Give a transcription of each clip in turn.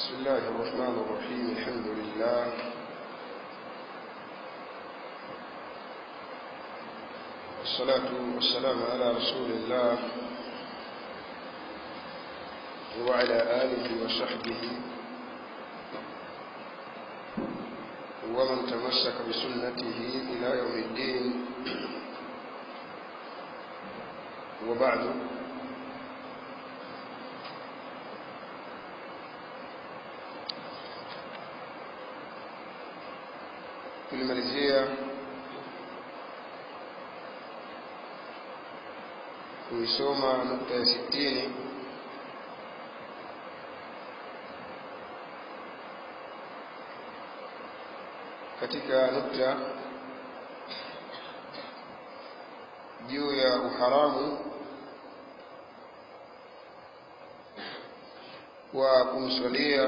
بسم الله الرحمن الرحيم الحمد لله والصلاة والسلام على رسول الله وعلى آله وصحبه ومن تمسك بسنته إلى يوم الدين وبعد tulimalizia kuisoma nukta ya sitini katika nukta juu ya uharamu wa kumswalia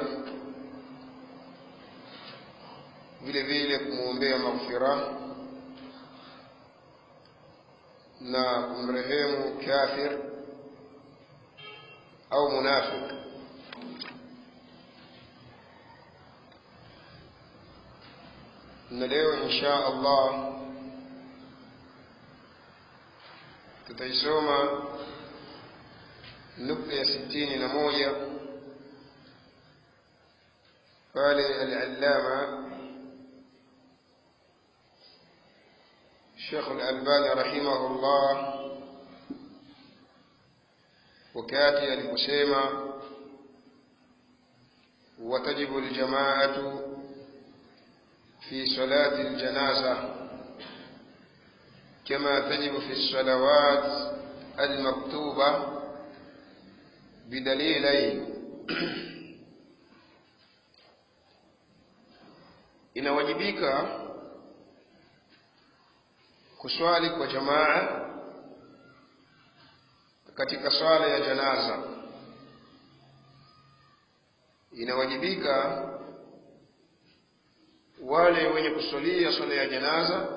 vile vile kumwombea maghfira na kumrehemu kafir au munafiq na leo insha allah tutaisoma nukta ya sitini na moja pale al-allama الشيخ الألباني رحمه الله وكاتي aliposema وتجب الجماعة في صلاة الجنازة كما تجب في الصلوات المكتوبة بدليلين inawajibika kuswali kwa jamaa katika swala ya janaza inawajibika wale wenye kuswalia swala ya janaza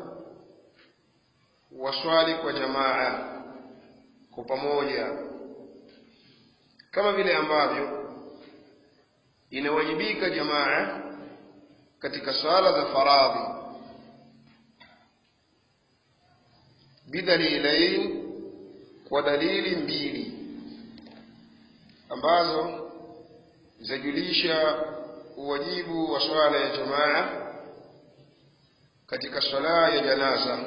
waswali kwa jamaa kwa pamoja kama vile ambavyo inawajibika jamaa katika swala za faradhi bidalilain kwa dalili mbili ambazo zajulisha uwajibu wa swala ya jamaa katika swala ya janaza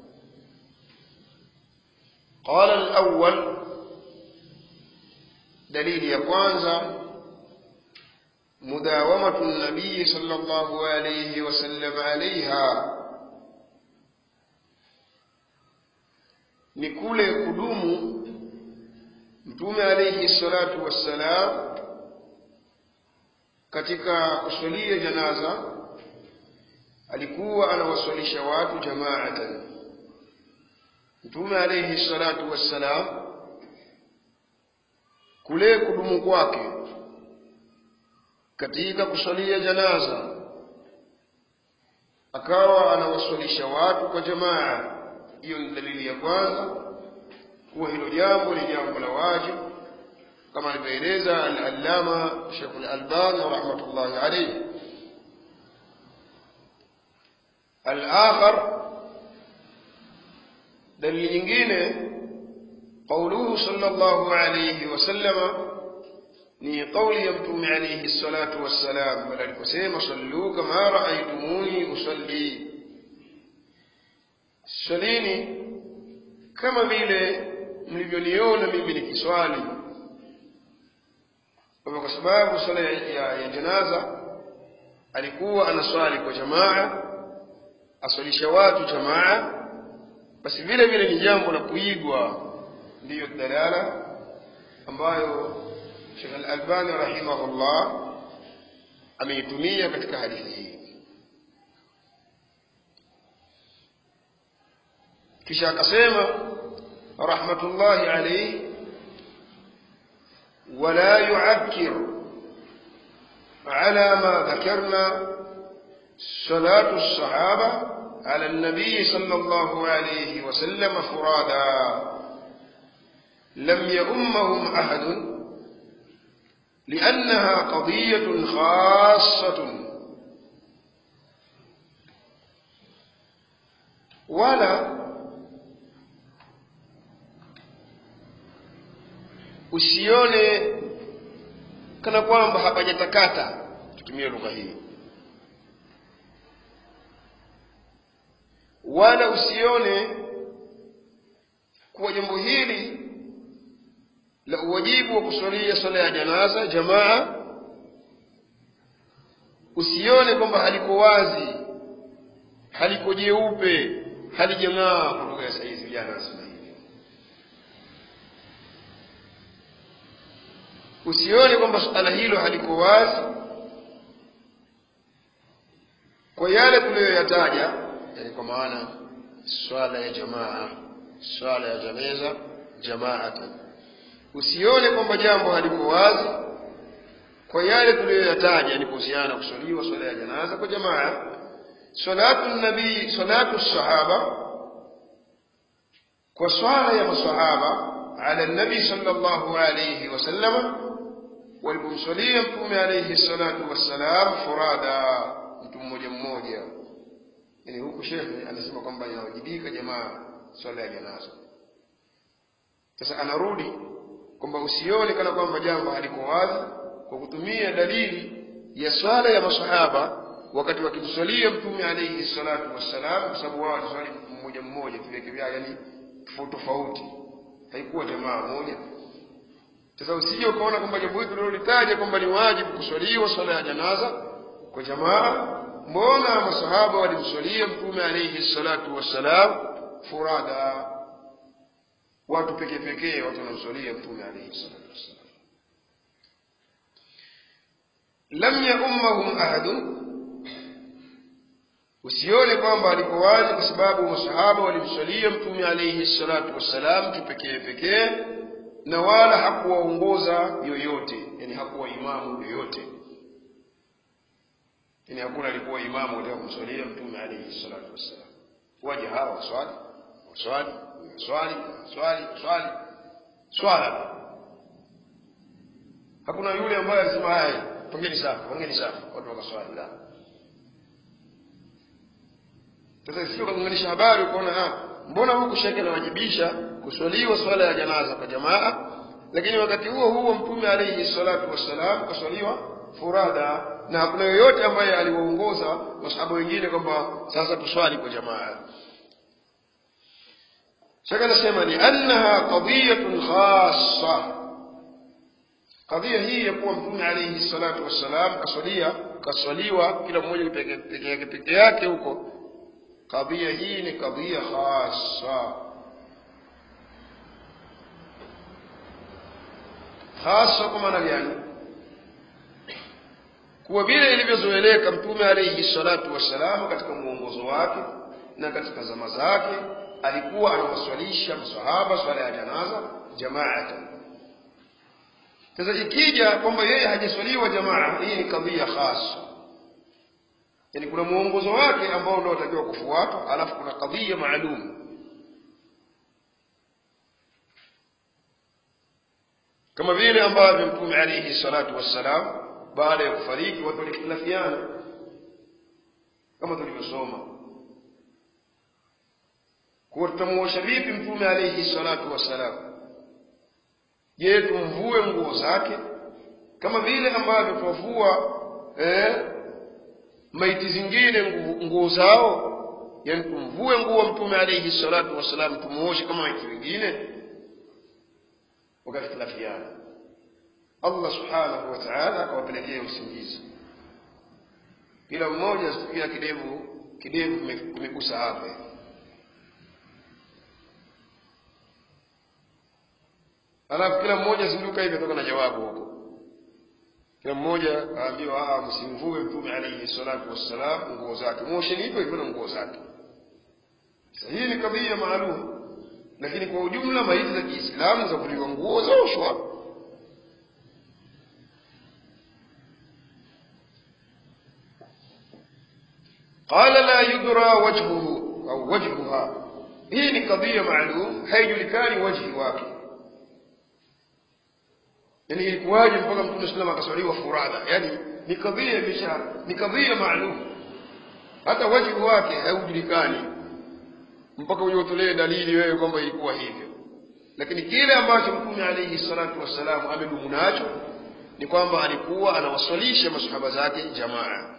qala alawwal dalili ya kwanza mudawamatu nabii sallallahu alayhi wasallam alaiha ni kule kudumu mtume alayhi salatu wassalam katika kuswalia janaza alikuwa anawaswalisha watu jamaatan mtume alayhi salatu wassalam kule kudumu kwake katika kuswalia janaza akawa anawaswalisha watu kwa jamaa hiyo ni dalili ya kwanza kuwa hilo jambo ni jambo la wajibu kama alivyoeleza al-allama Sheikh al-Albani rahmatullahi alayhi al-akhar dalili nyingine قوله صلى الله عليه وسلم ni kauli ya mtume alayhi salatu wassalam pale aliposema sallu kama raaitumuni usalli swalini kama vile mlivyoniona mimi nikiswali kwa sababu swala ya, ya, ya janaza alikuwa anaswali kwa jamaa aswalisha watu jamaa basi vile vile ni jambo la kuigwa ndiyo dalala ambayo Sheikh Al-Albani rahimahullah ameitumia katika hadithi hii kisha akasema rahmatullahi alayhi ولا يعكر على ما ذكرنا صلاة الصحابة على النبي صلى الله عليه وسلم فرادا لم يؤمهم أحد لأنها قضية خاصة ولا usione kana kwamba hapajatakata tutumie lugha hii wala usione kuwa jambo hili la uwajibu wa kuswalia swala ya janaza jamaa usione kwamba haliko wazi haliko jeupe halijang'aa kwa lugha ya saizi vijana wanasema hivyo usione kwamba suala hilo haliko wazi kwa yale tuliyoyataja yani kwa maana swala ya jamaa swala ya janeza jamaatan usione kwamba jambo haliko wazi kwa yale tuliyoyataja ni kuhusiana na kuswaliwa swala ya janaza kwa jamaa salatu nabii salatu sahaba kwa swala ya masahaba ala nabi sallallahu alayhi wasallama walipomswalia mtume alayhi salatu wassalam furada mtu mmoja mmoja yani huku shekhe anasema kwamba inawajibika jamaa swala ya janaza sasa anarudi kwamba usione kana kwamba jambo haliko wazi kwa kutumia dalili ya swala ya masahaba wakati wakimswalia mtume alayhi salatu wassalam kwa sababu wao waliswali mmoja mmoja viweke vyao yani tofauti tofauti haikuwa jamaa moja sasa usije ukaona kwamba jambo hili tulilolitaja kwamba ni wajibu kuswaliwa swala ya janaza kwa jamaa mbona masahaba walimswalia mtume alayhi salatu wassalam furada watu pekee pekee watu wanamswalia mtume alayhi salatu wassalam lam yaummahum ahadun usione kwamba aliko wazi kwa sababu masahaba walimswalia mtume alayhi salatu wassalam kipekee pekee na wala hakuwaongoza yoyote yani hakuwa imamu yoyote yani hakuna alikuwa imamu katika kumswalia mtume alayhi salatu wassalam waje hawa waswali waswali swali swali swali swala hakuna yule ambaye alisema haya pongeni safu pongeni safu watu wakaswali la sasa sio kuunganisha habari ukaona ah mbona huku shekhe anawajibisha kuswaliwa swala ya janaza kwa jamaa lakini wakati huo huo mtume alayhi salatu wassalam kaswaliwa furada na hakuna yoyote ambaye aliwaongoza masahaba wengine kwamba sasa tuswali kwa jamaa shaka nasema ni annaha qadiyatun khassa qadhiya hii ya kuwa mtume alayhi salatu wassalam kaswalia kaswaliwa kila mmoja peke yake peke yake huko qadhiya hii ni qadhiya khassa khassa kwa maana gani kuwa vile ilivyozoeleka mtume alayhi salatu wassalam katika mwongozo wake na katika zama zake alikuwa anawaswalisha masahaba swala ya janaza jamaatan sasa ikija kwamba yeye hajaswaliwa jamaa hii ni kadhia khasa yani kuna mwongozo wake ambao ndio watakiwa kufuatwa alafu kuna kadhia maalum kama vile ambavyo mtume alayhi salatu wassalam baada ya kufariki watu walikhtilafiana kama tulivyosoma kuwa tutamuosha vipi mtume alayhi salatu wassalam je tumvue nguo zake kama vile ambavyo tuwavua eh, maiti zingine nguo zao yani tumvue nguo mtume alayhi salatu wassalam tumuoshe kama maiti wengine wakakhtilafiana allah subhanahu wa taala akawapelekea usingizi kila mmoja asikia kidevu kidevu kimegusa hapa alafu kila mmoja zinduka hivi atoka na jawabu huko kila mmoja aambiwa msimvue mtume alayhi salatu wassalam nguo zake mosheni hivyo hivyo na nguo zake sasa hii ni kadhia maalum lakini kwa ujumla maiti za kiislamu za kuliwa nguo zaoshwa qala la yudra wajhuhu au wajhuha hii ni kadhia maalum haijulikani wajhi wake yani ilikuwaje mpaka mtume sallam akaswaliwa furadha yani ni kadhia imesha ni kadhia maalum hata wajibu wake haujulikani mpaka uje utolee dalili wewe kwamba ilikuwa hivyo lakini kile ambacho mtume alayhi salatu wassalam amedumu nacho ni kwamba alikuwa anawaswalisha masahaba zake jamaa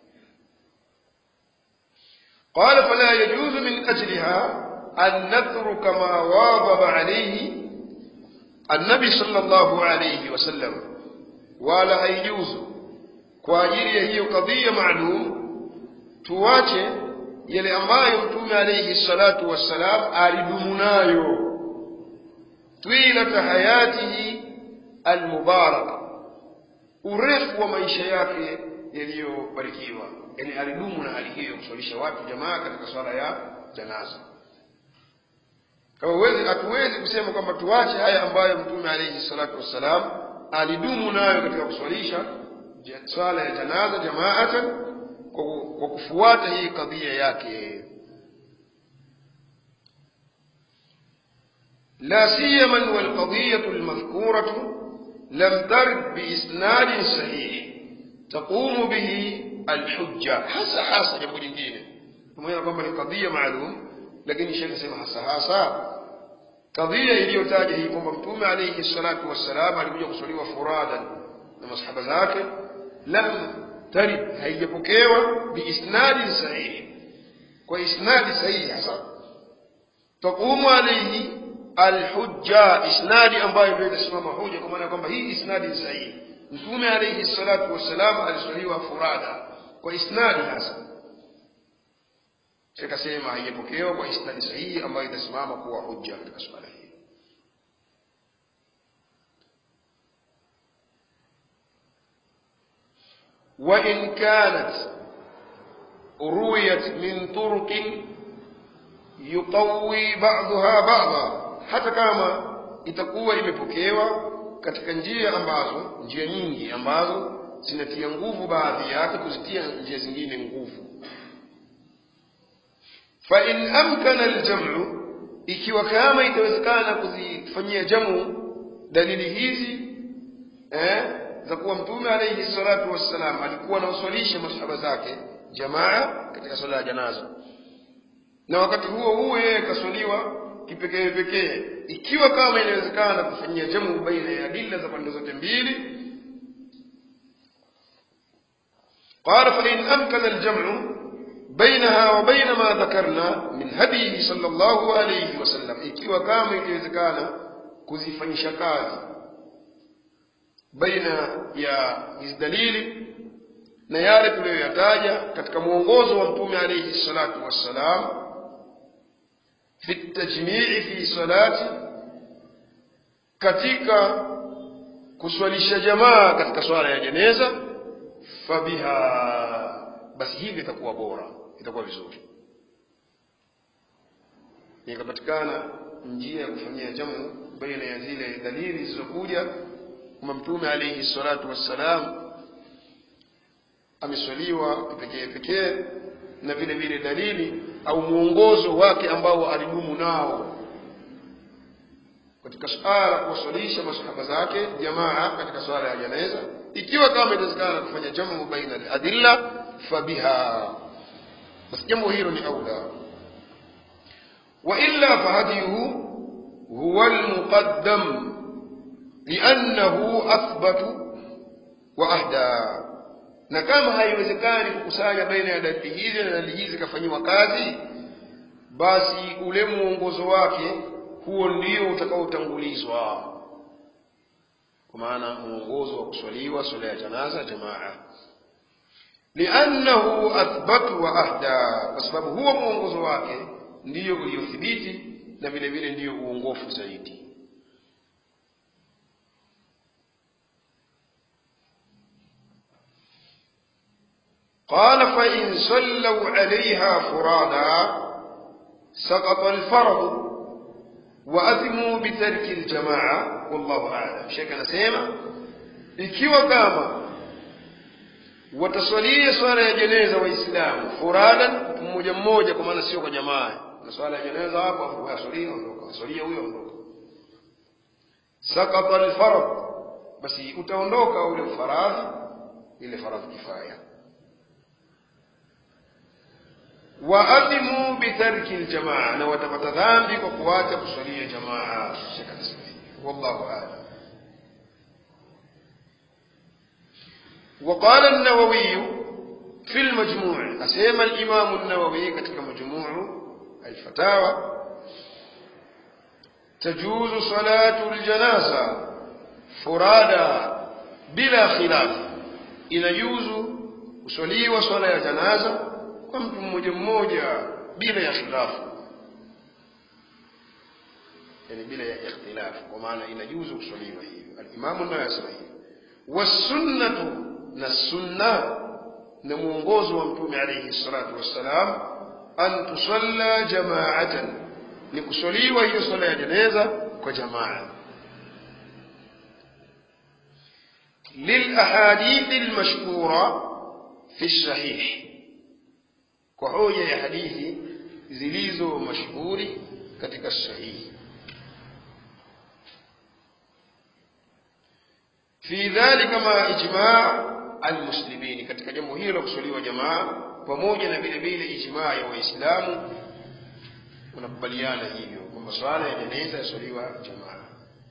قال فلا يجوز من أجلها أن نترك ما واظب عليه النبي صلى الله عليه وسلم ولا يجوز kwa ajili ya hiyo kadhia maalum tuache yale ambayo mtume alayhi salatu wassalam alidumu nayo twilata hayatihi almubaraka urefu wa maisha yake yaliyobarikiwa yani alidumu na hali hiyo kuswalisha watu jamaa katika swala ya janaza kama uwezi hatuwezi kusema kwamba tuache haya ambayo mtume alayhi salatu wassalam alidumu nayo katika kuswalisha swala ya janaza jamaatan kwa kufuata hii kadhia yake لا سيما والقضية المذكورة لم ترد بإسناد صحيح تقوم به الحجة hasa hasa jambo jingine pamoja kwamba ni kadhia maalum lakini shekhe sema hasa hasa kadhia iliyotaja hii kwamba mtume alayhi salatu wassalam alikuja kuswaliwa furadan na masahaba zake lam tarid haijapokewa biisnadin sahihi kwa isnadi sahihi hasa taqumu alayhi alhujja isnadi ambayo ndio itasimama hoja kwa maana kwamba hii isnadi sahihi mtume alayhi salatu wassalam aliswaliwa furada kwa isnadi hasa sikasema haijapokewa kwa isnadi sahihi ambayo itasimama kuwa hujja katika swala hili وإن كانت رويت من طرق يقوي بعضها بعضا hata kama itakuwa imepokewa katika njia ambazo njia nyingi ambazo zinatia nguvu baadhi yake kuzitia njia zingine nguvu fa in amkana aljamu ikiwa kama itawezekana kuzifanyia jamu dalili hizi eh, za kuwa mtume alayhi salatu wassalam alikuwa anawaswalisha masahaba zake jamaa katika swala ya janaza na wakati huo huo yeye kaswaliwa kipekee pekee ikiwa kama inawezekana kufanyia jamu baina ya adilla za pande zote mbili قال فإن أمكن الجمع بينها وبين ما ذكرنا من هديه صلى الله عليه وسلم ikiwa kama ikiwezekana kuzifanyisha kazi baina ya hizi dalili na yale tuliyoyataja katika mwongozo wa mtume alayhi salatu wassalam fi tajmii fi salati katika kuswalisha jamaa katika swala ya jeneza fabiha basi hivi itakuwa bora itakuwa vizuri ikapatikana njia ya kufanyia jamu baina ya zile dalili zilizokuja kwamba mtume alayhi salatu wassalam ameswaliwa pekee pekee na vile vile dalili au mwongozo wake ambao alidumu nao katika swala kuwaswalisha masahaba zake jamaa katika swala ya janeza ikiwa kama itawezekana kufanya jamu baina al-adilla fabiha basi jambo hilo ni aula wa illa fahadiyuhu huwa al-muqaddam li'annahu athbatu wa ahda na kama haiwezekani kukusanya baina ya dalili hizi na dalili hizi zikafanyiwa kazi basi ule mwongozo wake huo ndio utakaotangulizwa kwa maana mwongozo wa kuswaliwa swala ya janaza jamaa liannahu athbatu wa ahda kwa sababu huo mwongozo wake ndiyo uliothibiti na vile vile ndiyo uongofu zaidi قال فإن صلوا عليها فرادا سقط الفرض وأثموا بترك الجماعة والله أعلم شيخ anasema ikiwa kama wataswalia swala ya jeneza waislamu furadan mtu mmoja mmoja kwa maana sio kwa jamaa na swala ya jeneza hapo afu aswalia ondoka aswalia huyo ondoka sakata alfarad basi utaondoka ule faradhi ile faradhi kifaya waadhimu bitarki ljamaa na watapata dhambi kwa kuacha kuswalia jamaa wallahu alam وقال النووي في المجموع أسيما الإمام النووي كتك مجموع الفتاوى تجوز صلاة الجنازة فرادى بلا خلاف inajuzu kuswaliwa swala ya janaza kwa mtu mmoja mmoja bila ya khilafu yani bila ya ikhtilafu kwa maana inajuzu kuswaliwa hivyo alimamu nayo asema hivyo wasunnatu na sunna na mwongozo wa mtume alayhi salatu wassalam an tusalla jamaatan ni kuswaliwa hiyo swala ya jeneza kwa jamaa للأحاديث المشهورة في الصحيح كحوية يا حديث زليزو مشهور كتك الصحيح في ذلك مع إجماع المسلمين katika jambo hilo la kuswaliwa jamaa pamoja na vile vile ijmaa ya waislamu wanakubaliana hivyo kwamba swala ya jeneza yaswaliwa jamaa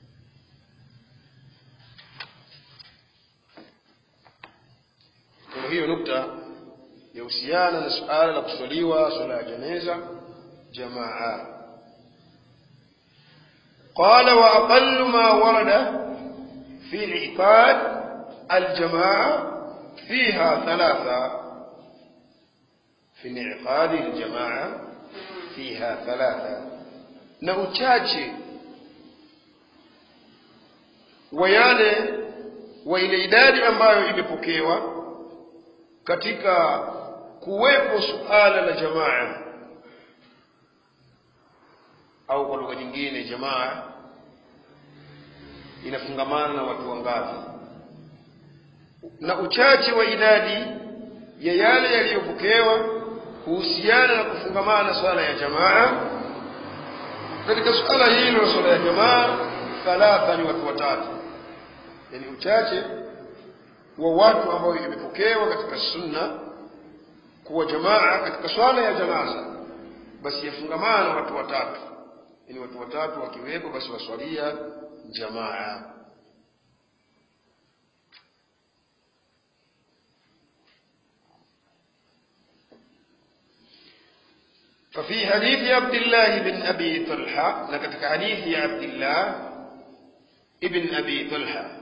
kwa hiyo nukta yahusiana na suala la kuswaliwa swala ya jeneza jamaa قال وأقل ما ورد في انعقاد الجماعة فيها ثلاثة في انعقاد الجماعة فيها ثلاثة na uchache wa yale wa ile idadi ambayo imepokewa katika kuwepo suala la jamaa au kwa lugha nyingine jamaa inafungamana na watu wangapi na uchache wa idadi ya yale yaliyopokewa kuhusiana na kufungamana na swala ya jamaa katika suala hilo swala ya jamaa thalatha ni watu watatu yani uchache wa watu ambao imepokewa katika sunna kuwa jamaa katika swala ya janaza basi yafungamana na watu watatu yani watu watatu wakiwepo basi waswalia jamaa ففي حديث عبد الله بن أبي طلحة لقد حديث عبد الله ابن أبي طلحة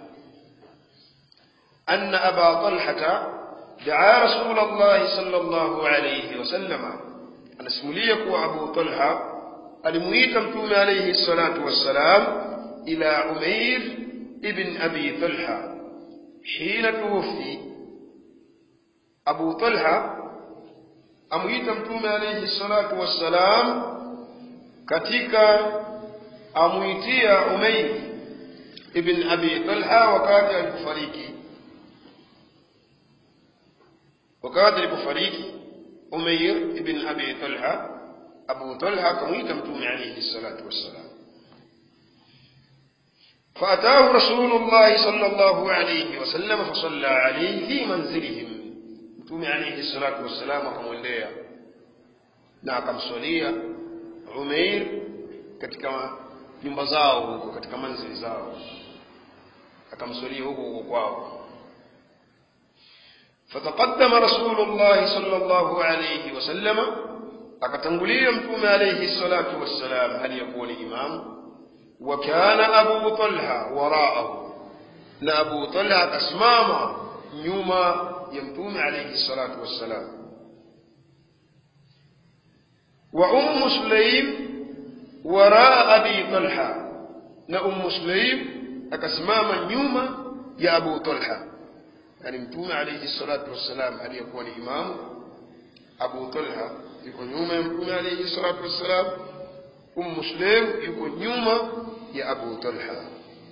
أن أبا طلحة دعا رسول الله صلى الله عليه وسلم أن اسمليك أبو طلحة الميت متوم عليه الصلاة والسلام إلى عمير ابن أبي طلحة حين توفي أبو طلحة amuita mtume alayhi salatu wassalam katika amuitia Umayr ibn Abi Talha wakati alipofariki wakati alipofariki Umayr ibn Abi Talha Abu Talha akamuita mtume alayhi salatu wassalam فأتاه رسول الله صلى الله عليه وسلم فصلى عليه في منزلهم mtume alayhi salatu wassalam akamwendea na akamswalia Umair katika nyumba zao huko katika manzili zao akamswalia huko huko kwao فتقدم رسول الله صلى الله عليه وسلم akatangulia mtume alayhi salatu wassalam hali yakuwa ni imamu وكان أبو طلحة وراءه na Abu Talha akasimama nyuma ya mtume alayhi salatu wassalam wa ummu sulaim waraa abi talha na ummu sulaim akasimama nyuma ya abu talha yani mtume alayhi salatu wassalam aliyekuwa ni imamu abu talha yuko nyuma ya mtume alayhi salatu wassalam ummu sulaim yuko nyuma ya abu talha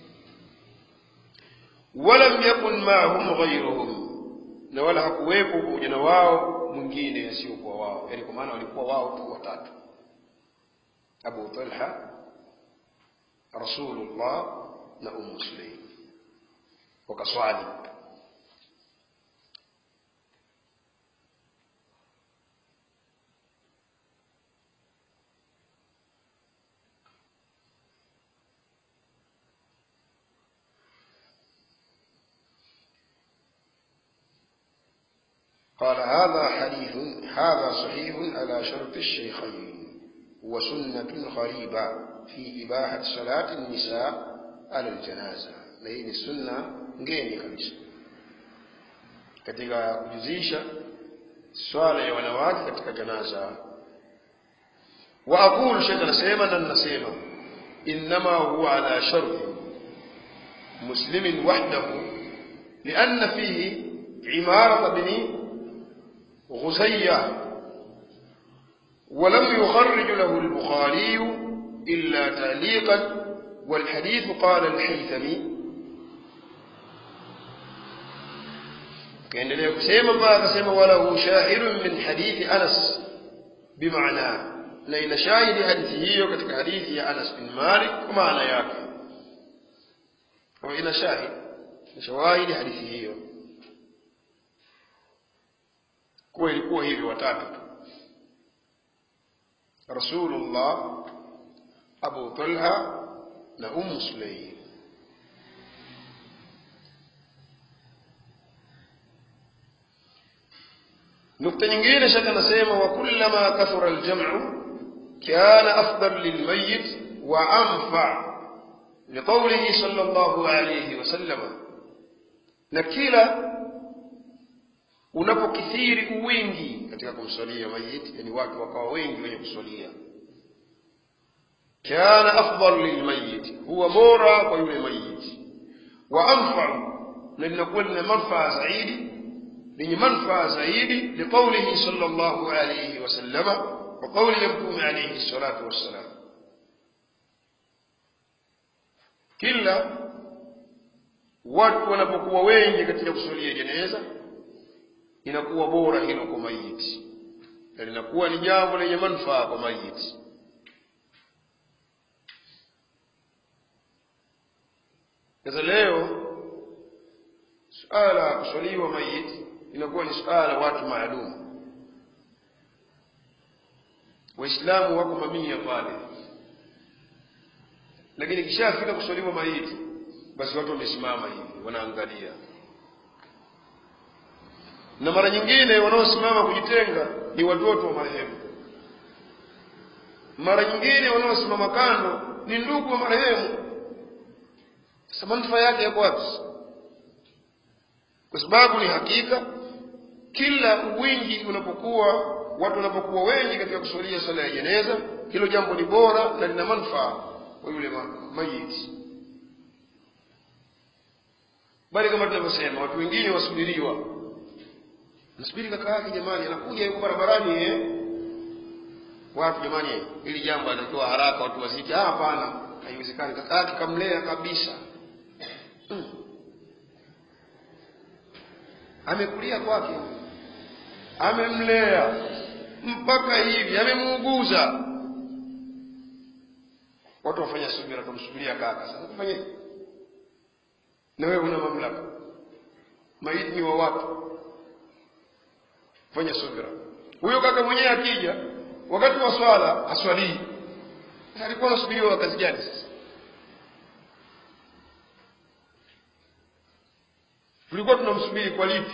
walam yakun maahum ghayruhum na wala hakuwepo pamoja na wao mwingine asiyokuwa wao yani kwa maana walikuwa wao tu watatu abu talha rasulullah na ummu sulaim wakaswali قال هذا حديث هذا صحيح على شرط الشيخين وسنة غريبة في إباحة صلاة النساء على الجنازة na hii ni sunna ngeni kabisa katika kujuzisha swala ya wanawake katika janaza wa aqulu shekh anasema na nasema innama huwa ala sharti muslimin wahdahu lianna fihi imarata bni غزية ولم يخرج له البخاري إلا تعليقا والحديث قال الحيثمي kaendelea kusema mpaka akasema walahu shahidun min hadithi anas bimaana na ina shahidi hadithi hiyo katika hadithi ya anas bin malik kwa maana yake kwa ina shahid ina shawahidi hadithi hiyo kuwa ilikuwa hivyo watatu tu rasulullah abu talha na ummu sulaim nukta nyingine shaka nasema wa kullama kathura aljamu kana afdal lilmayit wa anfa liqaulihi sallallahu alayhi wasallam na kila unapokithiri uwingi katika kumswalia mayiti yani watu wakawa wengi wenye kuswalia kana afdal lilmayiti huwa bora kwa yule mayiti wa anfau na linakuwa lina manfaa zaidi lenye manfaa zaidi liqaulihi sallallahu alayhi wasallama wa qauli ya mtume alayhi salatu wassalam kila watu wanapokuwa wengi katika kuswalia jeneza inakuwa bora hilo kwa mayiti na linakuwa ni jambo lenye manufaa kwa mayiti sasa leo suala la kuswaliwa mayiti inakuwa ni suala la watu maalum waislamu wako mamia pale lakini kishafika kuswaliwa mayiti basi watu wamesimama hivi wanaangalia na mara nyingine wanaosimama kujitenga ni watoto wa marehemu mara nyingine wanaosimama kando ni ndugu wa marehemu sasa manufaa yake yako wapi kwa sababu ni hakika kila wingi unapokuwa watu wanapokuwa wengi katika kusulia swala ya jeneza hilo jambo ni bora na lina manufaa kwa yule mayiti bali kama tunavyosema watu wengine wasubiriwa nasubiri kaka yake jamani anakuja yuko barabarani eh watu jamani ili jambo anatoa haraka watu wazike ah hapana haiwezekani kaka yake kamlea kabisa hmm. amekulia kwake amemlea mpaka hivi amemuuguza watu wafanya subira tumsubiria kaka sasa tufanye na wewe una mamlaka maiti ni wa watu fanya subira huyo kaka mwenyewe akija wakati wa swala aswalii alikuwa anasubiriwa kazi gani sasa tulikuwa tunamsubiri kwa lipi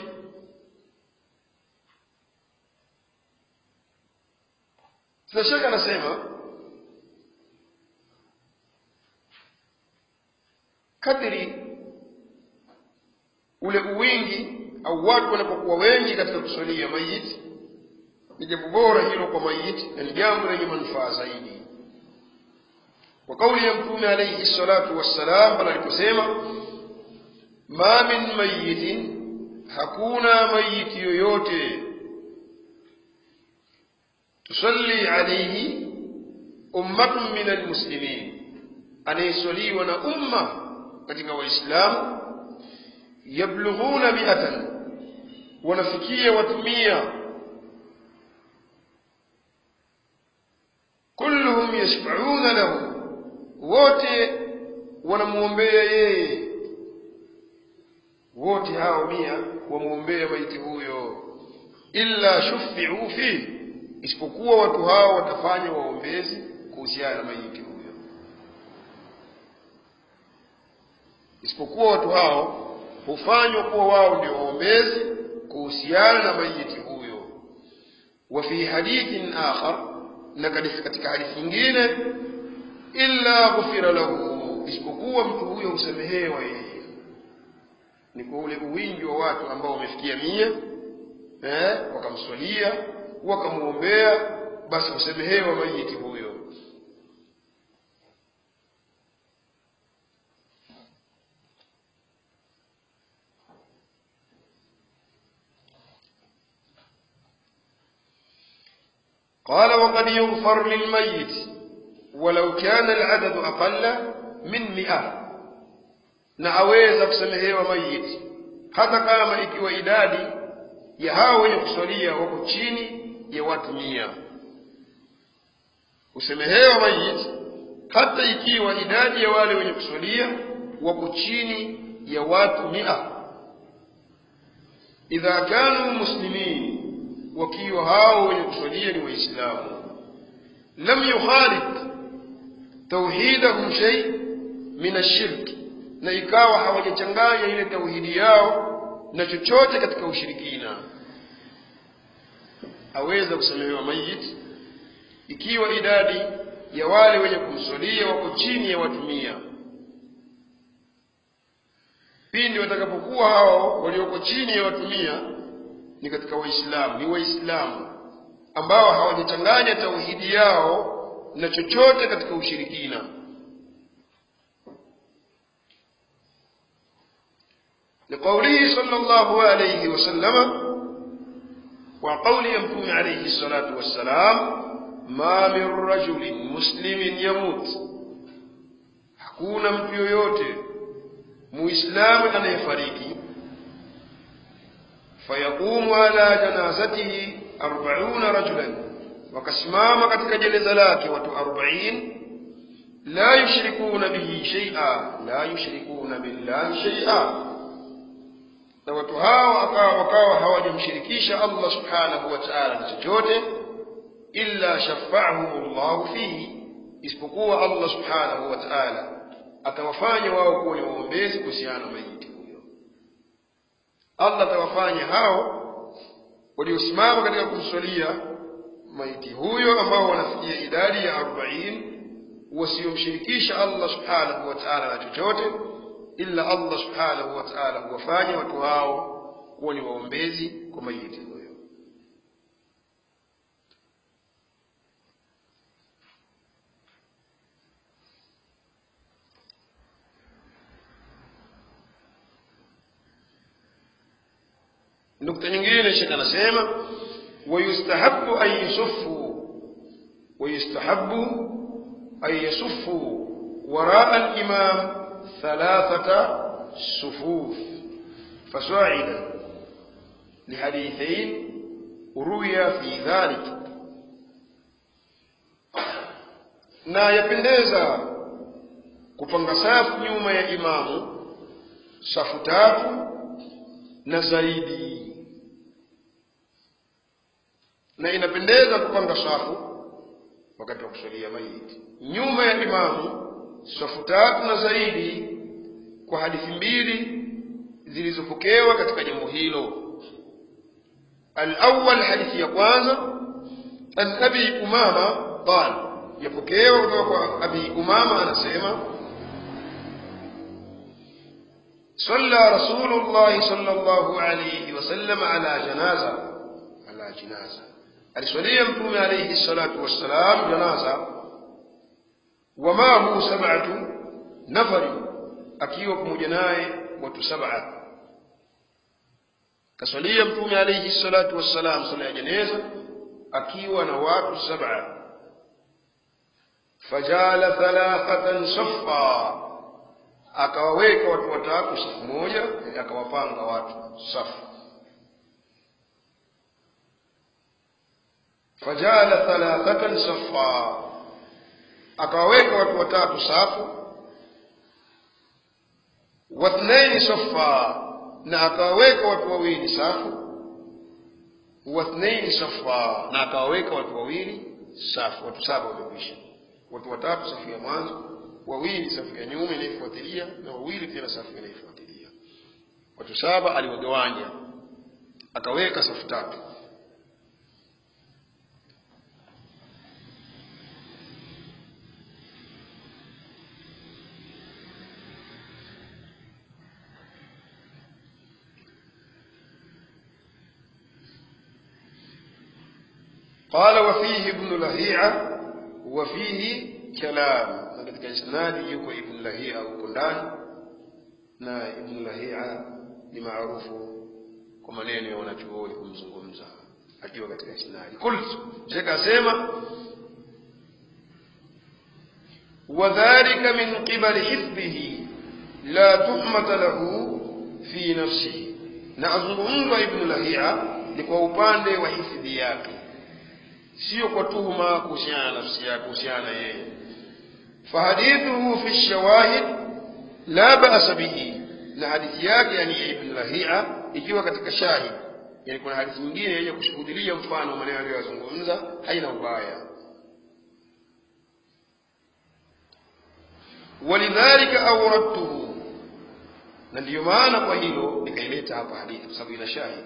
sasa shekhe anasema kadiri ule uwingi au watu wanapokuwa wengi katika kuswalia mayiti ni jambo bora hilo kwa mayiti na ni jambo lenye manufaa zaidi kwa kauli ya mtume alaihi salatu wassalam pale aliposema ma min mayitin hakuna mayiti yoyote tusalli alaihi ummatun min almuslimin anayeswaliwa na umma katika waislamu yablughuna miatan wanafikia watu mia kulluhum yashfauna lahu wote wanamwombea yeye wote hao mia wamwombea maiti huyo illa shufiu fihi isipokuwa watu hao watafanya waombezi kuhusiana na maiti huyo isipokuwa watu hao hufanywa kuwa wao ndio waombezi kuhusiana na maiti huyo wa fi hadithin akhar na katika hadithi nyingine illa ghufira lahu isipokuwa mtu huyo husamehewa yeye ni kwa ule uwingi wa watu ambao wamefikia mia eh, wakamswalia wakamwombea basi husamehewa mayiti huyo قال وقد يغفر للميت ولو كان العدد أقل من مئة na aweza kusamehewa mayiti hata kama ikiwa idadi ya hao wenye kuswalia wako chini ya watu mia kusamehewa mayiti hata ikiwa idadi ya wale wenye kuswalia wako chini ya watu mia idha kanu muslimin wakiwa hao wenye kuswalia ni waislamu lam yukhalif tauhidahum shay min ashirki na ikawa hawajachanganya ile tauhidi yao na chochote katika ushirikina aweza kusamehewa mayiti ikiwa idadi ya wale wenye kumswalia wako chini ya watu mia pindi watakapokuwa hao walioko chini ya watu mia ni katika waislamu ni waislamu ambao hawajachanganya tauhidi yao na chochote katika ushirikina لقوله صلى الله عليه وسلم وقول يمتون عليه الصلاة والسلام ما من رجل مسلم يموت hakuna mtu yoyote muislamu anayefariki fayaqumu ala janazatihi arbauna rajulan wakasimama katika jeneza lake watu arbain la yushrikuna bihi shaia la yushrikuna billahi shaia na watu hao akawa wakawa hawajamshirikisha Allah subhanahu wa ta'ala na chochote illa shafa'ahum Allah fihi isipokuwa Allah subhanahu wa ta'ala atawafanya wao kuwa ni waombezi kuhusiana na maiti huyo Allah atawafanya hao waliosimama katika kumswalia maiti huyo ambao wanafikia idadi ya 40 wasiomshirikisha Allah subhanahu wa ta'ala na chochote illa Allah subhanahu wa ta'ala huwafanya watu hao kuwa ni waombezi kwa maiti huyo nukta nyingine shekh anasema wayustahabu an yusuffu wayustahabu an yasuffu waraa al-imam ثلاثة صفوف فصاعدا لحديثين روي في ذلك na yapendeza kupanga safu nyuma ya imamu safu tatu na zaidi na inapendeza kupanga safu wakati wa kusalia maiti nyuma ya imamu safu tatu na zaidi kwa hadithi mbili zilizopokewa katika jambo hilo alawal hadithi ya kwanza an abi umama qal yapokewa kutoka kwa abi umama anasema صلى رسول الله صلى الله عليه وسلم على جنازة على جنازة aliswalia mtume alayhi salatu wassalam janaza wamahu sab'atu nafari akiwa pamoja naye watu sab'a kaswalia mtume alayhi salatu wassalam sala ya jeneza akiwa na watu sab'a fajala thalathatan saffa akawaweka watu watatu safu moja akawapanga watu safu fajala thalathatan saffa akawaweka watu watatu safu wathnaini saffa na akawaweka watu wawili safu wathnaini safa na akawaweka watu wawili safu watu saba wamekwisha watu watatu safu ya mwanzo wawili safu ya nyuma inayofuatilia na wawili tena safu inayofuatilia watu saba aliwagawanya akaweka safu tatu قال وفيه ابن لهيعة وفيه كلام na katika isnadi yuko ibn lahia huko ndani na ibn lahia ni maarufu kwa maneno ya wanachuoni kumzungumza akiwa katika isnadi qult shekh asema wadhalika min qibali hifdhihi la tuhmata lahu fi nafsihi na azungumzwa ibn lahia ni kwa upande wa hifdhi yake sio kwa tuhuma kuhusiana na nafsi yake kuhusiana na yeye fahadithuhu fi shawahid la ba'sa bihi na hadithi yake yani ya ibn lahia ikiwa katika shahid yani kuna hadithi nyingine yenye kushuhudilia mfano maneno aliyozungumza haina ubaya walidhalika awradtuhu na ndiyo maana kwa hilo nikaileta hapa hadithi kwa sababu ina shahid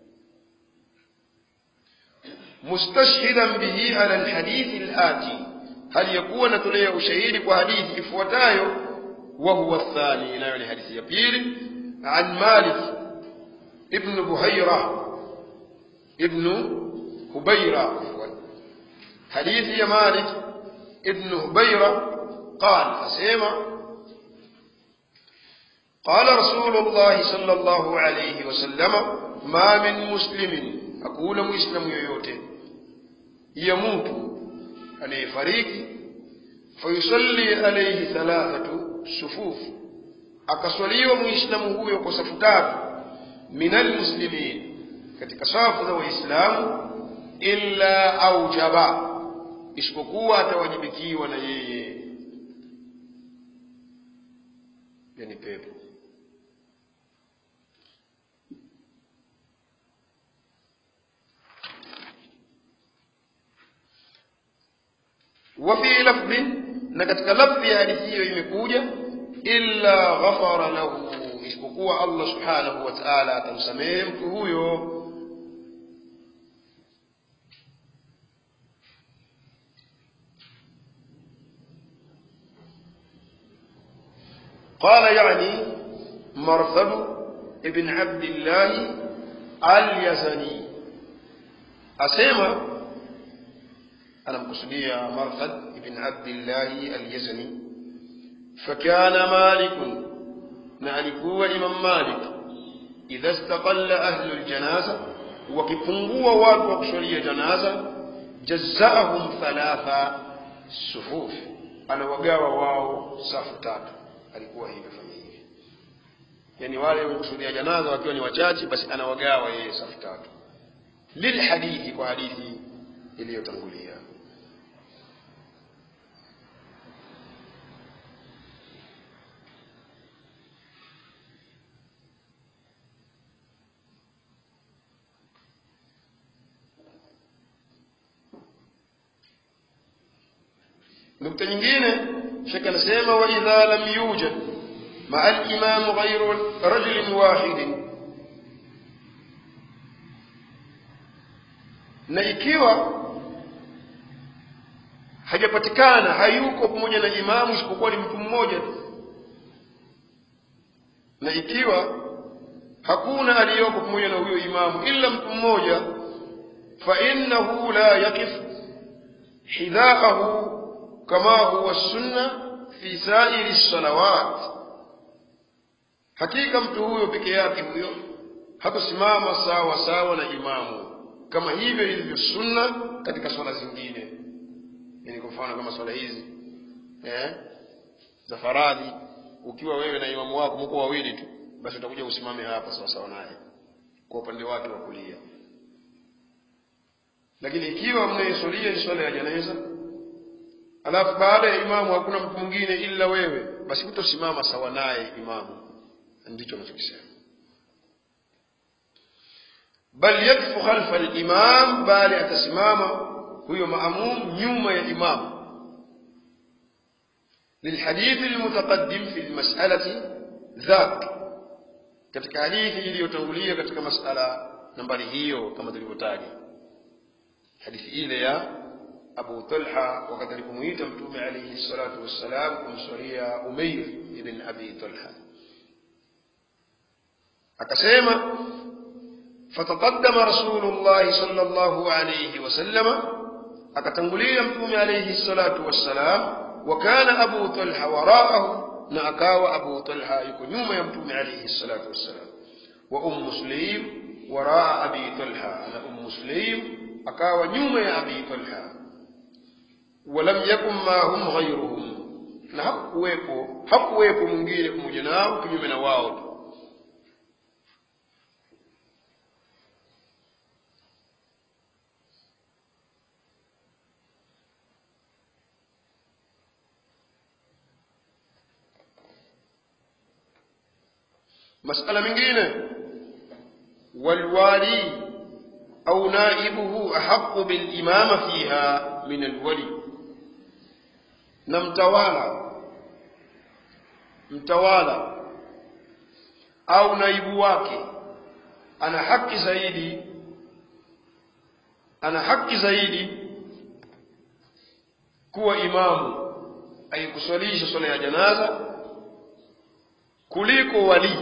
mustashhidan bihi ala alhadithi alati hali yakuwa natolea ushahidi kwa hadithi ifuatayo wa huwa athani nayo ni hadithi ya pili an malik ibn buhaira ibn hubaira hadithi ya malik ibn hubaira قال أسيما قال رسول الله صلى الله عليه وسلم ما من مسلم أقول مسلم يوتي يموت anayefariki fayusalli alayhi thalathatu sufuf akaswaliwa muislamu huyo kwa safu tatu minal muslimin katika safu za waislamu illa aujaba isipokuwa atawajibikiwa na yeye yani pepo وفي لفظ na katika lafzi ya hadithi hiyo imekuja illa ghafara lahu isipokuwa Allah subhanahu wa ta'ala atamsamehe mtu huyo قال يعني مرثد ابن عبد الله اليزني أسيما anamkusudia marthad ibn abdillahi alyazani fakana malikun na alikuwa imam malik idha istaqalla ahlu ljanaza wakipungua watu wa kuswalia janaza jazaahum thalatha sufuf anawagawa wao safu tatu alikuwa hivyo fanya hivi yani wale wenye kusudia janaza wakiwa ni wachache basi anawagawa yeye safu tatu lilhadithi kwa hadithi iliyotangulia nukta nyingine shekh anasema waidha lam yujad maa limamu ghairu rajulin wahidin na ikiwa hajapatikana hayuko pamoja na imamu isipokuwa ni mtu mmoja tu na ikiwa hakuna aliyoko pamoja na huyo imamu ila mtu mmoja fa innahu la yakif hidhaahu kama huwa sunna fi sairi salawat hakika mtu huyo peke yake huyo hakusimama sawa sawa na imamu kama hivyo ilivyo sunna katika swala zingine yani kwa mfano kama swala hizi eh za faradhi ukiwa wewe na imamu wako mko wawili tu basi utakuja usimame hapa sawa sawa naye kwa upande wake wa kulia lakini ikiwa mnayesulia ni swala ya janaiza alafu baada ya imamu hakuna mtu mwingine ila wewe basi hutosimama sawa naye imamu ndicho anachokisema bal yakfu khalfa al-imam bali atasimama huyo maamum nyuma ya imam للحديث المتقدم في المسألة ذاك katika hadithi iliyotangulia katika masala nambari hiyo kama tulivyotaja hadithi ile ya Abu Talha wakati alipomuita Mtume alayhi salatu wassalam kumswalia Umayr ibn Abi Talha akasema fataqaddama Rasulullah sallallahu alayhi wasallama akatangulia Mtume alayhi salatu wassalam وكان أبو طلحة وراءه نأكاو أبو طلحة يكون يوم يمتوم عليه الصلاة والسلام وأم مسلم وراء أبي طلحة أنا أم مسلم أكاو يوم يا أبي طلحة ولم يكن معهم غيرهم na hakuwepo hakuwepo mwingine pamoja nao kinyume na wao masala mengine walwali au naibuhu ahaqu bilimama fiha min alwali na mtawala mtawala au naibu wake ana haki zaidi ana haki zaidi kuwa imamu aikuswalisha swala ya janaza kuliko walii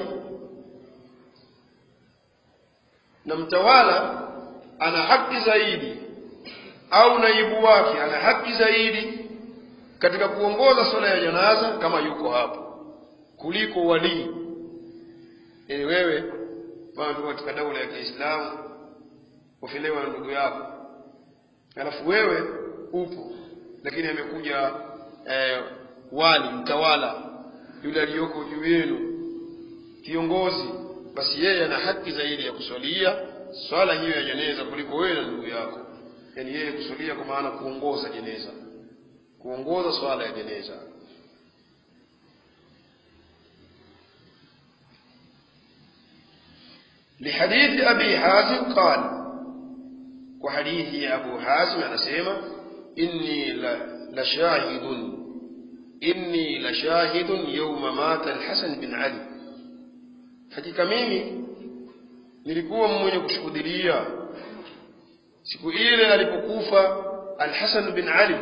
na mtawala ana haki zaidi au naibu wake ana haki zaidi katika kuongoza swala ya janaza kama yuko hapo kuliko walii yani wewe bwana tuko katika daula ya Kiislamu ufilewa na ndugu yako alafu wewe upo lakini amekuja eh, wali mtawala yule aliyoko juu yenu kiongozi basi yeye ana haki zaidi ya kuswalia swala hiyo ya jeneza kuliko wewe na ndugu yako yaani yeye kuswalia kwa maana kuongoza jeneza kuongoza swala ya jeneza لحديث أبي حازم قال وحديث أبو حازم أنا سيما إني لشاهد إني لشاهد يوم مات الحسن بن علي hakika mimi nilikuwa mwenye kushuhudia siku ile alipokufa Al-Hasan bin Ali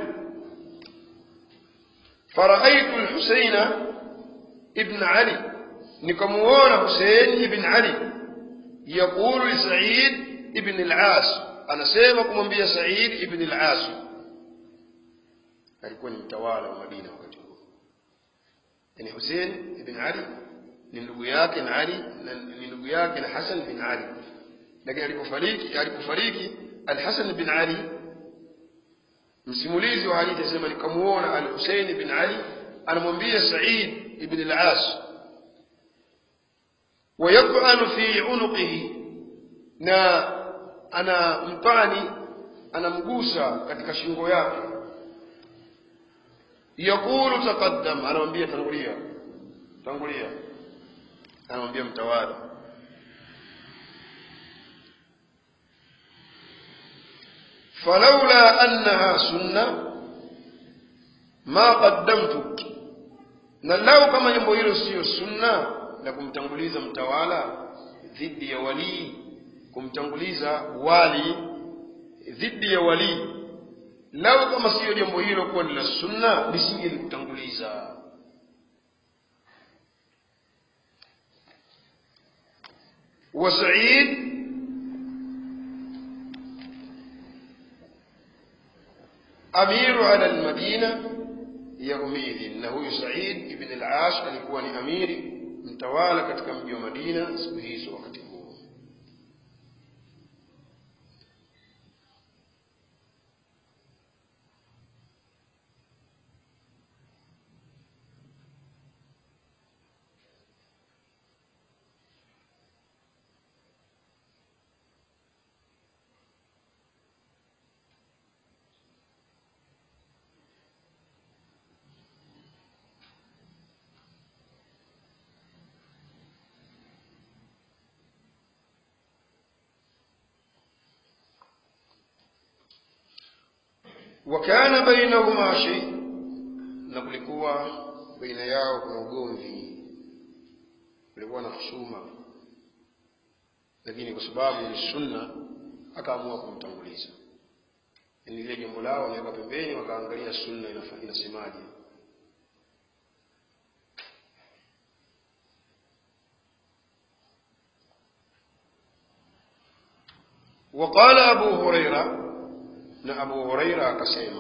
faraaitu al-Husaina ibn Ali nikamuona Hussein ibn Ali يقول لسعيد ابن العاص anasema kumwambia Said ibn al-As alikuwa ni mtawala wa Madina wakati huo yani Hussein ibn Ali ni ndugu yake na Ali na ni ndugu yake na Hassan bin Ali lakini alipofariki alipofariki Al-Hasan bin Ali msimulizi wa hadithi anasema nikamuona Al-Husayn bin Ali anamwambia Sa'id ibn al-As ويطعن في عنقه na ana mpani anamgusa katika shingo yake yakulu taqaddam anamwambia tangulia tangulia anamwambia mtawala falaula annaha sunna ma qaddamtuk na lau kama jambo hilo siyo sunna la kumtanguliza mtawala dhidi ya walii kumtanguliza wali dhidi ya walii lau kama siyo jambo hilo kuwa ni la sunna lisingelikutanguliza وسعيد أمير على المدينة يومئذ na huyu Said ibn al-Ash alikuwa ni amiri mtawala katika mji wa Madina siku hizo wakati huo wakana bainahuma shay na kulikuwa baina yao kuna ugomvi kulikuwa na husuma lakini kwa sababu ni sunna akaamua kumtanguliza yani lile jambo lao waliweka pembeni wakaangalia sunna inasemaje وقال أبو هريرة na Abu Huraira akasema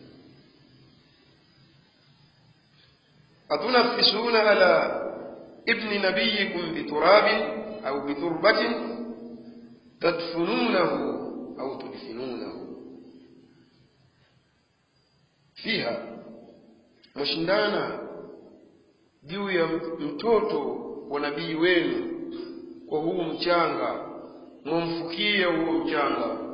atunafisuna ala ibni nabiyikum biturabin au biturbatin tadfununahu au tudfinunahu fiha mwashindana juu ya mtoto wa nabii wenu kwa huu mchanga mwamfukie huo mchanga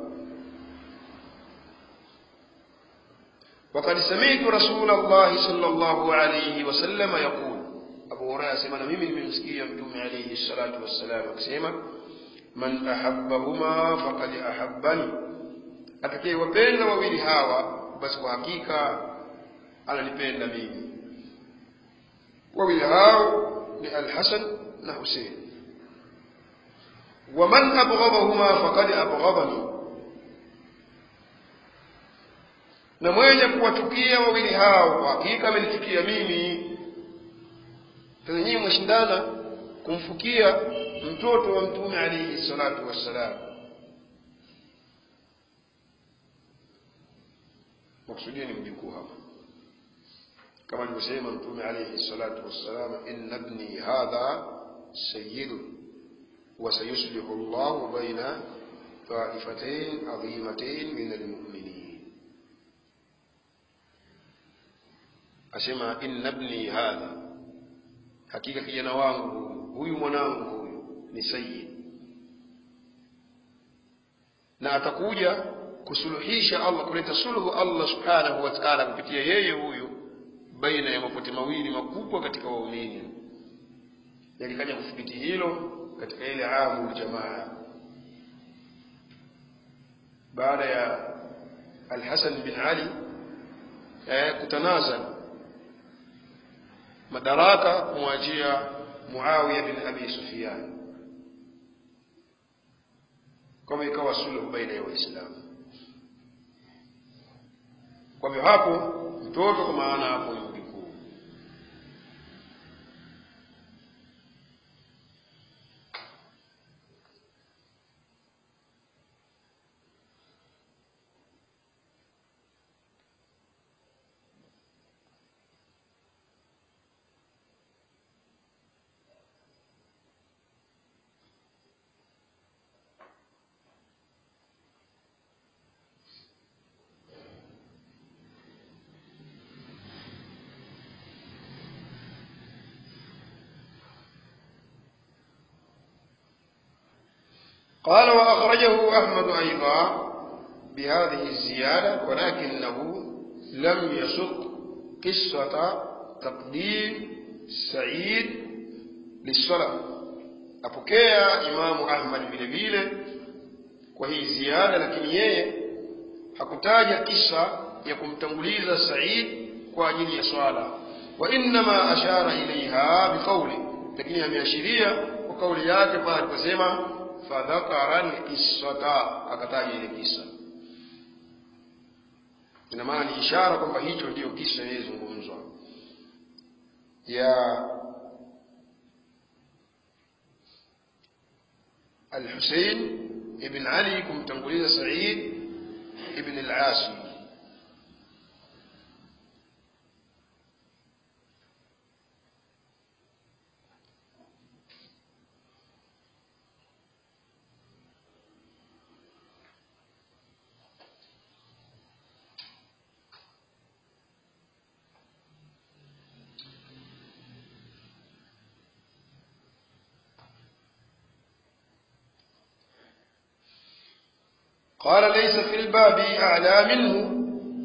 وقد سمعت رسول الله صلى الله عليه وسلم يقول أبو هريرة سمعنا ممن من مسكية متوم عليه الصلاة والسلام أكسيما من أحبهما فقد أحبني أتكي وبين وويل هاوى بس وحقيقة أنا نبين ميمي وويل هاو الحسن نحسين ومن أبغضهما فقد أبغضني na mwenye kuwachukia wawili hao kwa hakika amenichukia mimi sasa nyinyi mwashindana kumfukia mtoto wa mtume alaihi salatu wassalam makusudia ni mjukuu hapa kama alivyosema mtume alaihi salatu wassalam inna ibni hadha sayyidun وسيصلح الله بين طائفتين عظيمتين من المؤمنين asema inna ibni hadha hakika kijana wangu huyu huyu mwanangu huyu ni sayyid na atakuja kusuluhisha Allah kuleta suluhu Allah subhanahu wa ta'ala kupitia yeye huyu baina ya mapote mawili makubwa katika waumini yalikaja kuthibiti hilo katika ile amul jamaa baada ya Al-Hasan bin Ali eh, kutanazal madaraka kumwachia Muawiya bin Abi Sufyan kama ikawa suluhu baina ya Waislamu. Kwa hivyo hapo mtoto, kwa maana hapo ni mjukuu. قال وأخرجه أحمد أيضا بهذه الزيادة ولكنه لم يسق قصة تقديم سعيد للصلاة apokea imamu ahmad vile vile kwa hii ziada lakini yeye hakutaja kisa ya kumtanguliza said kwa ajili ya swala wa innama ashara ilaiha biqauli lakini ameashiria kwa kauli yake pale aliposema fadhakara lqissata akataja ile kisa ina maana ni ishara kwamba hicho ndiyo kisa inayozungumzwa ya الحسين ابن علي kumtanguliza Said ibn al-Asi قال ليس في الباب أعلى منه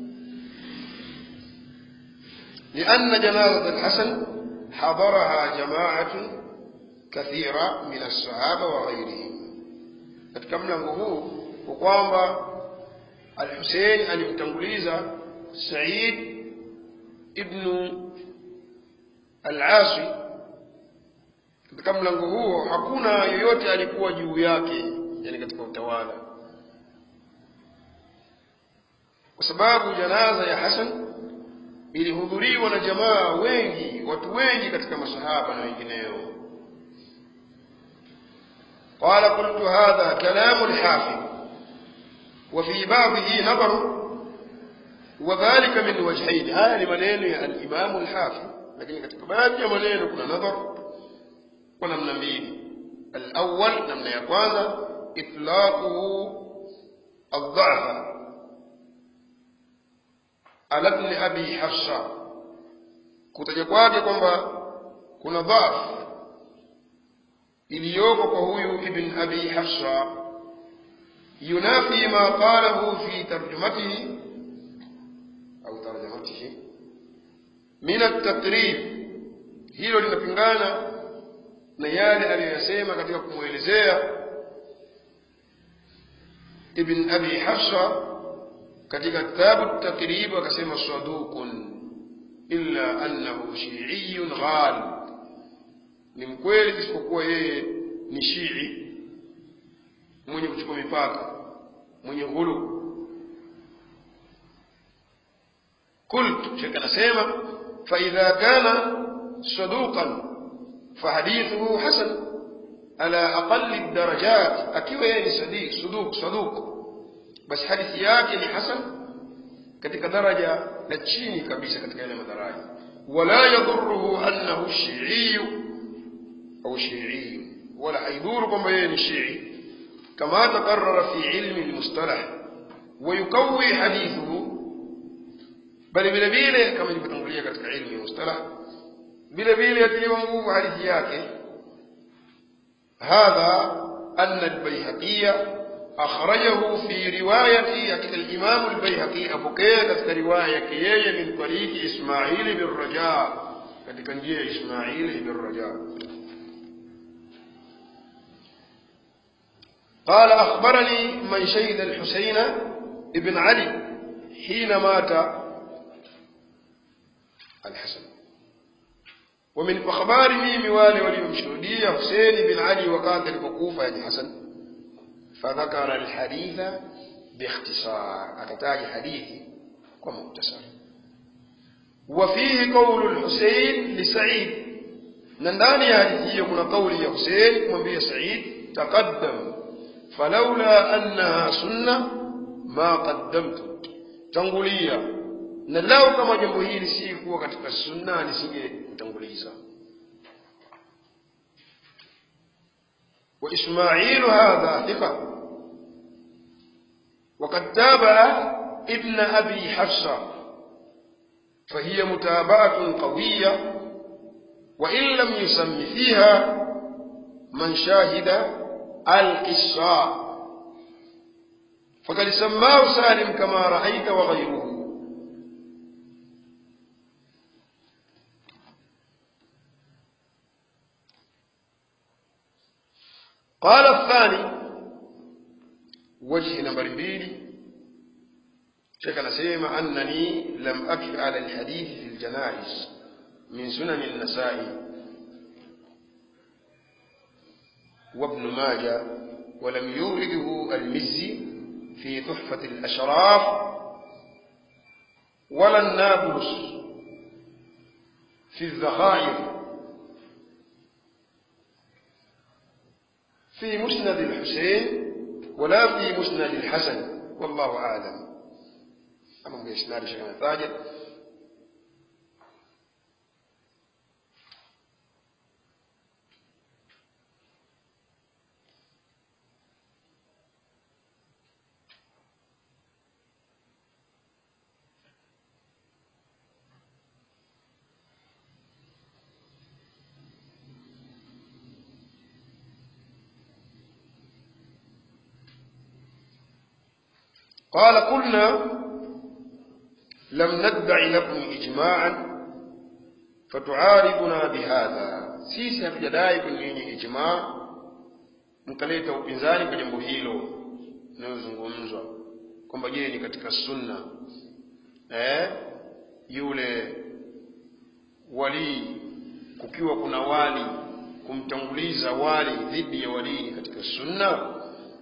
لأن جنازة الحسن حضرها جماعة كثيرة من الصحابة وغيرهم katika mlango huu kwa kwamba al-Hussein alimtanguliza Said ibn al-Asi katika mlango huo hakuna yoyote alikuwa juu yake yani katika utawala kwa sababu janaza ya Hasan ilihudhuriwa na jamaa wengi watu wengi katika masahaba na wengineo قال قلت هذا كلام الحافظ وفي بعضه نظر وذلك من وجهين هذا لمنين الإمام الحافظ لكن katika baadhi ya maneno kuna nadhar kwa namna mbili الأول namna ya kwanza إطلاقه الضعف على ابن أبي حفصة kutaja kwake kwamba kuna dhaifu iliyoko kwa huyu ibn abi hafsa yunafi ma qalahu fi tarjumatihi au tarjamatihi min at-taqrib hilo linapingana na yale aliyoyasema katika kumwelezea ibn abi hafsa katika kitabu at-taqrib akasema saduqun illa annahu shi'iyyun ghalib ni mkweli isipokuwa yeye ni shii mwenye kuchukua mipaka mwenye ghulu قلت شيخ anasema فإذا كان صدوقا فحديثه حسن على أقل الدرجات akiwa yeye ni sadiq صدوق صدوق basi hadithi yake ni hasan katika daraja la chini kabisa katika ile madaraja wala yadhurruhu annahu shi'i أو شيعي ولا حيدور كما يعني شيعي كما تقرر في علم المصطلح ويقوي حديثه بل بلا بيله كما يبتنقلية كتك علم المصطلح بلا بيله يتلي وانقوف حديث yake هذا أن البيهقي أخرجه في رواية الإمام البيهقي أبوكيه كتك رواية كيية من طريق إسماعيل بن رجاء كتك نجي إسماعيل بن رجاء قال أخبرني من شهد الحسين ابن علي حين مات الحسن ومن أخبار ميم والي وليمشهدية حسين بن علي وقاتل الوقوف يعني حسن فذكر الحديث باختصار أتتاج حديثي ومختصر وفيه قول الحسين لسعيد ننداني هذه يكون قول يا حسين من سعيد تقدم فلولا أنها سنة ما قدمت tangulia na lao kama jambo hili si kuwa katika sunna nisinge kutanguliza وإسماعيل هذا ثقة وقد تابع ابن أبي حفصة فهي متابعة قوية وإن لم يسم فيها من شاهد القصة فقد سماه سالم كما رأيت وغيره قال الثاني وجه نمبر بيلي شيخ نسيما أنني لم أكف على الحديث في الجنائز من سنن النسائي وابن ماجه ولم يورده المزي في تحفة الأشراف ولا النابلس في الذخائر في مسند الحسين ولا في مسند الحسن والله أعلم أما بإسناد شيخنا ثاجر قال قلنا لم ندع لكم إجماعا فتعارضنا بهذا sisi hatujadai kwenye yenye ijmaa mkaleta upinzani kwa jambo hilo linalozungumzwa kwamba je ni katika sunna eh, yule walii kukiwa kuna wali kumtanguliza wali dhidi ya walii ni katika sunna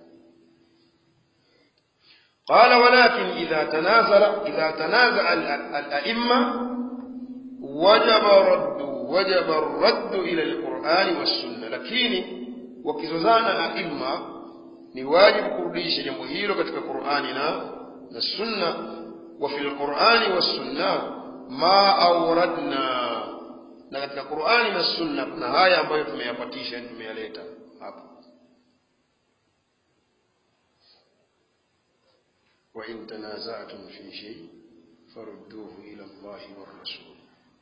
قال ولكن إذا تنازل إذا تنازع الأئمة وجب رد وجب الرد إلى القرآن والسنة لكن وكزوزانا أئمة ni wajibu kurudisha jambo hilo katika Qur'ani na na sunna wa fil Qur'ani was sunna ma awradna na katika Qur'ani na sunna kuna haya ambayo tumeyapatisha tumeyaleta hapa وإن تنازعتم في شيء فردوه إلى الله والرسول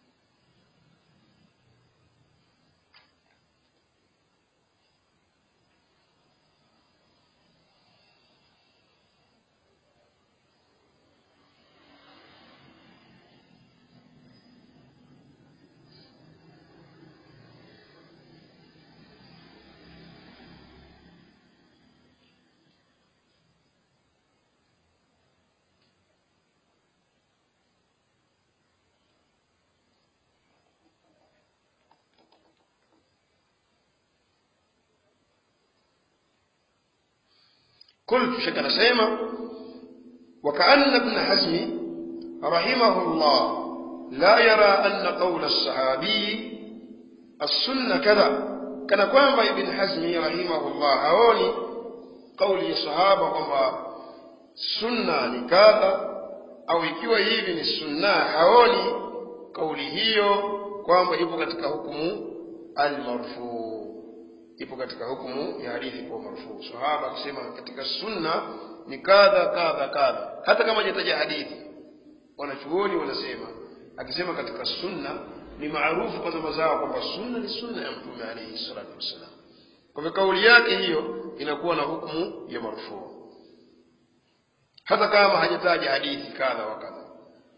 قلت شك نسيمة وكأن ابن حزم رحمه الله لا يرى أن قول الصحابي السنة كذا كان كوانبا ابن حزم رحمه الله هوني قول الصحابة kwamba sunna ni kadha au ikiwa hivi ni sunna haoni kauli hiyo kwamba ipo katika hukumu almarfuu ipo katika hukumu ya hadithi kwa marfuu sahaba akisema katika sunna ni kadha kadha kadha hata kama hajataja hadithi wanachuoni wanasema akisema katika sunna ni maarufu kwa zama zao kwamba sunna ni sunna ya mtume alayhi salatu wassalam kwa hivyo kauli yake hiyo inakuwa na hukumu ya marfuu hata kama hajataja hadithi kadha wa kadha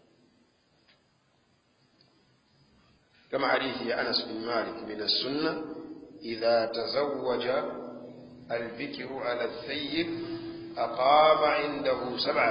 kama hadithi ya Anas bin Malik min as-sunnah إذا تزوج البكر على الثيب أقام عنده سبعة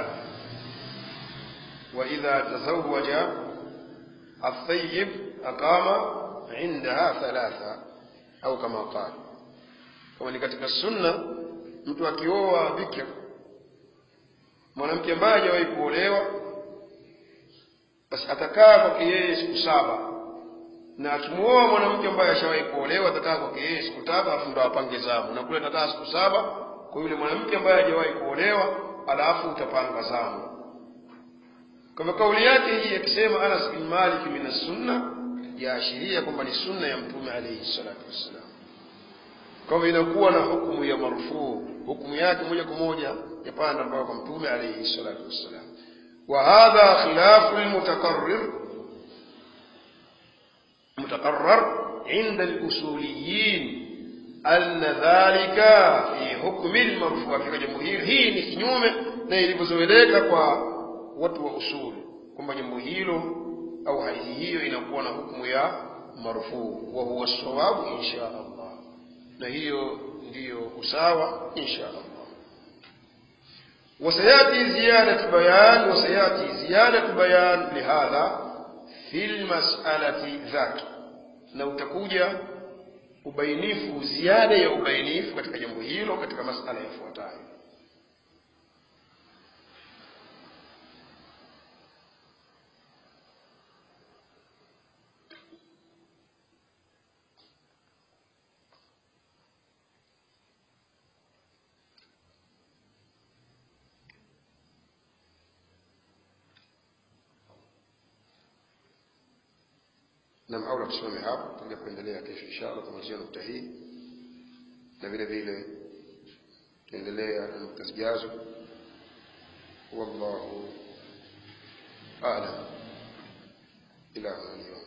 وإذا تزوج الثيب أقام عندها ثلاثة أو كما قال kama ni katika sunna mtu akioa bikir mwanamke ambaye hajawahi kuolewa basi atakaa kwake yeye siku saba na akimuoa mwanamke ambaye ashawahi kuolewa atakaa kwake yeye siku tatu alafu ndo apange zamu na kule atakaa siku saba kwa yule mwanamke ambaye hajawahi kuolewa alafu utapanga zamu kwa hivyo kauli yake hii akisema Anas bin Malik min sunna yaashiria kwamba ni sunna ya mtume alayhi salatu wassalam kwa hivyo inakuwa na hukumu ya marufuu hukumu yake moja kwa moja yapanda mpaka kwa mtume alayhi salatu wassalam wa hadha khilafu almutakarrir متقرر عند الأصوليين أن ذلك في حكم المرفوع katika jambo hili hii ni kinyume na ilivyozoeleka kwa watu wa usuli kwamba jambo hilo au hadithi hiyo inakuwa na hukumu ya marfuu wa huwa sawabu insha Allah na hiyo ndiyo usawa insha Allah وسيأتي زيادة بيان وسيأتي زيادة بيان لهذا في المسألة ذاك na utakuja ubainifu ziada ya ubainifu katika jambo hilo katika masala yafuatayo na aula tusimame hapo tutakuja kuendelea kesho inshallah kumalizia nukta hii na vile vile tuendelea na nukta zijazo wallahu a'lam ila